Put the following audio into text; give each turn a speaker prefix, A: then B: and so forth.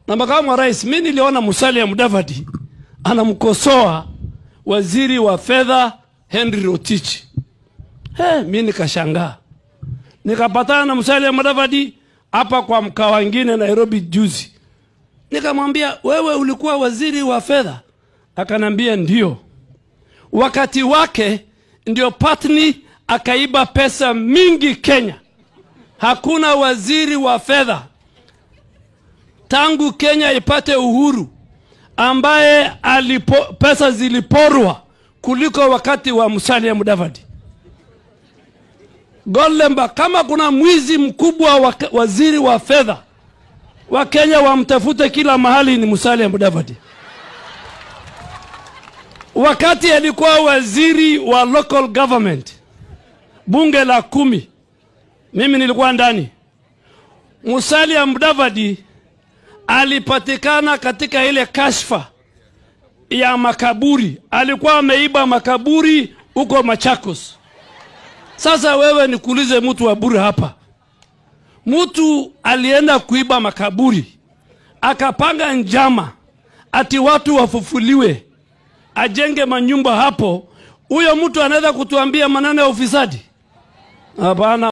A: na makamu wa rais, mi niliona Musalia Mudavadi anamkosoa waziri wa fedha Henry Rotich. He, mi nikashangaa, nikapatana na Musalia Mudavadi hapa kwa mkaa wengine Nairobi juzi, nikamwambia wewe ulikuwa waziri wa fedha? Akanambia ndio. Wakati wake ndio Patni akaiba pesa mingi Kenya. Hakuna waziri wa fedha tangu Kenya ipate uhuru ambaye alipo, pesa ziliporwa kuliko wakati wa Musalia Mudavadi. Golemba, kama kuna mwizi mkubwa wa waziri wa fedha wa Kenya wamtafute kila mahali ni Musalia Mudavadi. Wakati alikuwa waziri wa local government, bunge la kumi, mimi nilikuwa ndani. Musalia Mudavadi alipatikana katika ile kashfa ya makaburi, alikuwa ameiba makaburi huko Machakos. Sasa wewe nikuulize, mtu wa bure hapa, mtu alienda kuiba makaburi akapanga njama ati watu wafufuliwe, ajenge manyumba hapo. Huyo mtu anaweza kutuambia maneno ya ufisadi? Hapana.